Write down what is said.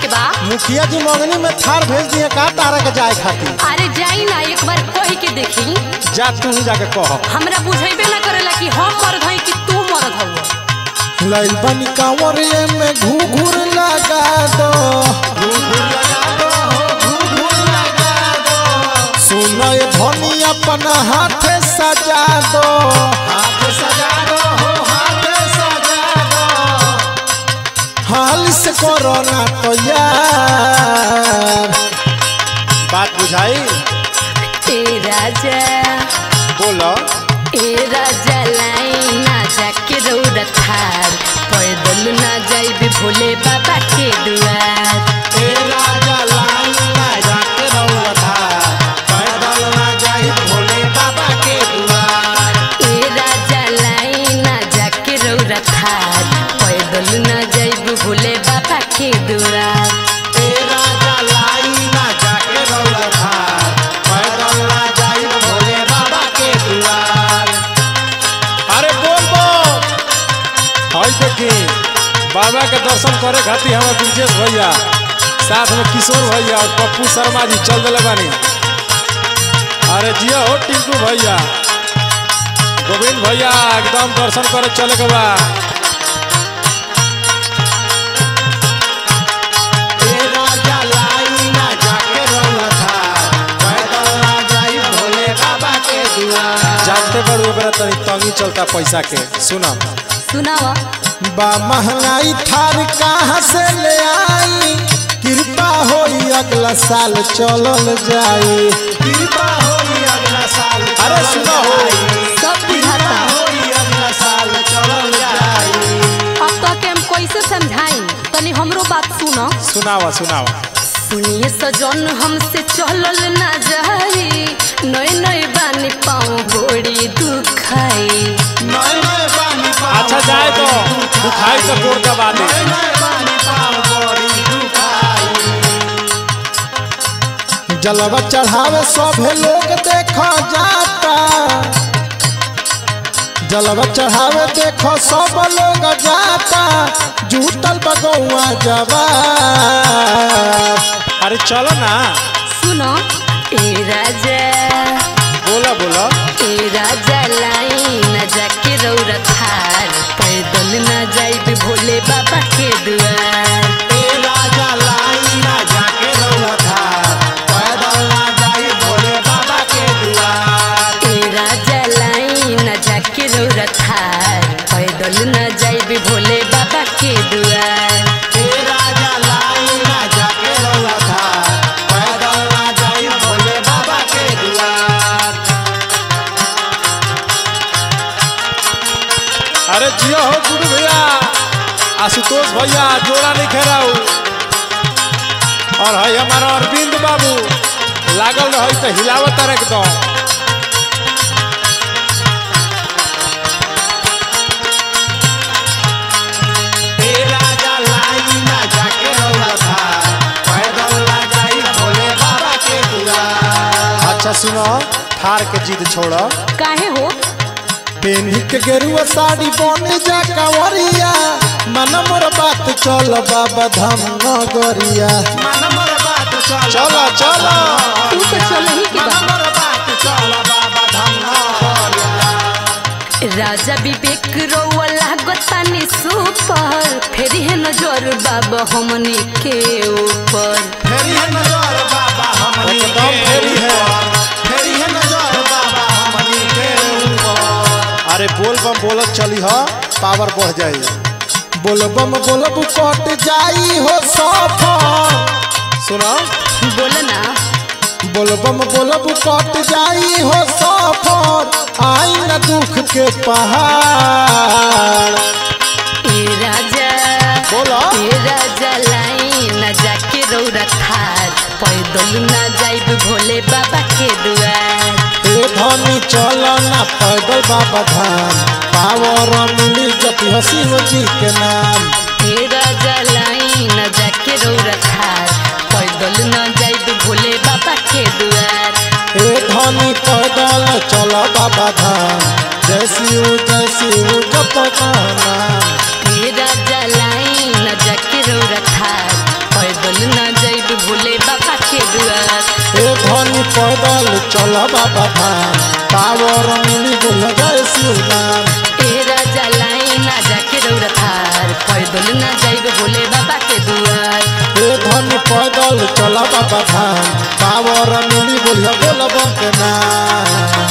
बा मुखिया जी मंगनी में थार भेज दिए का तारा के जाए खातिर अरे जाई ना एक बार कह के देखी जा तू ही जाके कह हमरा बुझेबे ना करेला कि हम मर्द हई कि तू मर्द हऊ लइल बनी कांवरिए में घूघूर लगा दो सुनो ये धनी अपन हाथ सजा दो हाथ सजा दो हो हाथ सजा दो हाल से कोरोना तो यार बात बुझाई ए राजा बोलो ए राजा लाई ना जाके रौरा थार पैदल ना जाइबे भोले बाबा के दुआर ए राजा लाल ना जाके रौला था पैदल ना जाई भोले बाबा के दुआर ए राजा लाई ना जाके रौरा थार पैदल ना जाइबे भोले बाबा के दुआर ए राजा लाई ना जाके रौला था पैदल ना जाई भोले बाबा के दुआर अरे बोल बोल हाय देखी बाबा के दर्शन करे खातिर हमारे ब्रिजेश भैया साथ में किशोर भैया और पप्पू शर्मा जी चल दिले बानी अरे जिया हो टिंकू भैया गोविंद भैया एकदम दर्शन करे चले के बा जानते बड़ ओकरा तनी तंगी चलता पैसा के सुना सुनावा बा महंगाई थार कहाँ से ले आई कृपा होई अगला साल चलल जाई कृपा होई अगला साल अरे सुना हो सब बुझाता होई अगला साल चलल जाई अब तो के हम कैसे समझाई तनी हमरो बात सुनो सुनावा सुनावा सुनिए सजन हमसे चलल ना जाई नई नई बानी पाँव बड़ी दुखाई नए नए बानी पाव अच्छा जाए तो दुखाई तो कोड़ का बात है नए नए बानी पाव बड़ी दुखाई जलवा चढ़ावे सभे लोग देखो जाता जलवा चढ़ावे देखो सब लोग जाता जूतल बगौआ जवा अरे चलो ना सुनो ए राजा बोला बोला ए राजा लाई न जाके रौरा थार पैदल न जाइबे भोले बाबा के दुआर ए राजा लाई ना जाके रौला था पैदल ना जाई भोले बाबा के दुआर ए राजा लाई न जाके रौरा थार पैदल न जाइबे भोले बाबा के दुआर ए राजा लाई ना जाके रौला था पैदल ना जाई भोले बाबा के दुआर अरे जियो हो गुरु भैया आशुतोष भैया जोड़ा नहीं खेराऊ और है हमारा अरविंद बाबू लागल रही तो हिलावत एकदम ए राजा लाई ना जाके रौला था पैदल ना जाई भोले बाबा के दुआर अच्छा सुनो थार के जिद छोड़ो काहे हो पेन्ही के गेरुआ साड़ी बने जा कंवरिया मन मोर बात चल बाबा धाम नगरिया मन मोर बात चल चलो चलो तू तो चल ही के बा मोर बात चल बाबा धाम नगरिया राजा विवेक रौआ लागतानी सुपर फेरी है नजर बाबा हमनी के ऊपर फेरी है नजर बाबा हमनी एकदम के फेरी है। ऊपर। फेरी है नजर बाबा हमनी के ऊपर अरे बोल बम बोलत चली हा पावर बढ़ जाई बोलबम बोलब कट जाई हो सफर सुनो बोल ना बोलबम बोलब कट जाई हो सफर आई न दुख के पहाड़ ए राजा बोला ए राजा लाई न जाके रौरा थार पैदल ना जाइब भोले बाबा के दुआर ए धनी चल ना पैदल बाबा धाम पावर मिली जपी हसीन जी के नाम ए राजा लाई न जाके रौरा थार पैदल ना जाइब भोले बाबा के दुआर ए धनी पैदल चल बाबा धाम जय शिव जय शिव जप नाम ए राजा लाई न जाके रौरा थार पैदल चल बाबा धाम पावर मिली बोल जय शिव नाम ए राजा लाई ना जाके रौरा थार पैदल ना जाइब भोले बाबा के दुआर हे धन पैदल चल बाबा धाम पावर मिली बोल बोल बम के नाम